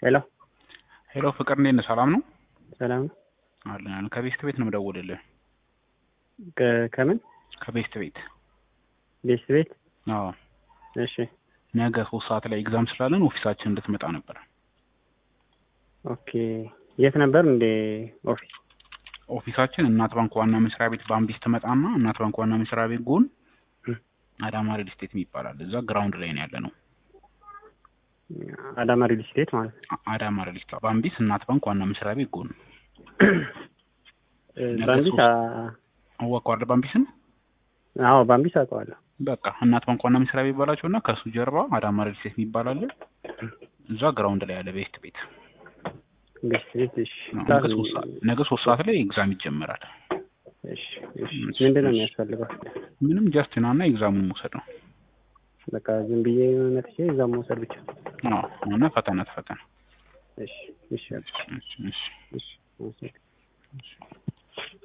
ሄሎ ሄሎ ፍቅር እንዴት ነህ? ሰላም ነው ሰላም ነው። አለን አለን። ከቤስት ቤት ነው የምደውልልህ። ከ- ከምን ከቤስት ቤት ቤት ቤት? አዎ። እሺ ነገ ሶስት ሰዓት ላይ ኤግዛም ስላለን ኦፊሳችን እንድትመጣ ነበር። ኦኬ። የት ነበር እንደ ኦፊስ? ኦፊሳችን እናት ባንክ ዋና መስሪያ ቤት በአምቢስ ትመጣና እናት ባንክ ዋና መስሪያ ቤት ጎን እም። አዳማ ሪል ስቴት ይባላል። እዛ ግራውንድ ላይ ነው ያለ ነው። አዳማ ሪል ስቴት ማለት ነው። አ- አዳማ ሪል ስቴት በአምቢስ እናት ባንክ ዋና መስሪያ ቤት ጎን ነገ ባምቢስ? ሶስት- አ- አዋቋርደ በአምቢስን አዎ ባምቢስ አውቀዋለሁ። በቃ እናት ባንክ ዋና መስሪያ ቤት ባላቸው እና ከእሱ ጀርባ አዳማ ሪል ስቴት ይባላል። እዛ ግራውንድ ላይ ያለ ቤስት ቤት ቤት ቤት። እሺ ነገ ሶስት ሰዓት ነገ ሶስት ሰዓት ላይ ኤግዛም ይጀመራል። እሺ እሺ። ምንድን ነው የሚያስፈልገው? ምንም ጀስት ና እና ኤግዛሙን መውሰድ ነው። በቃ ዝም ብዬ መጥቼ እዛም መውሰድ ብቻ። አዎ እና ፈተና ተፈተና እሺ እሺ እሺ እሺ እሺ።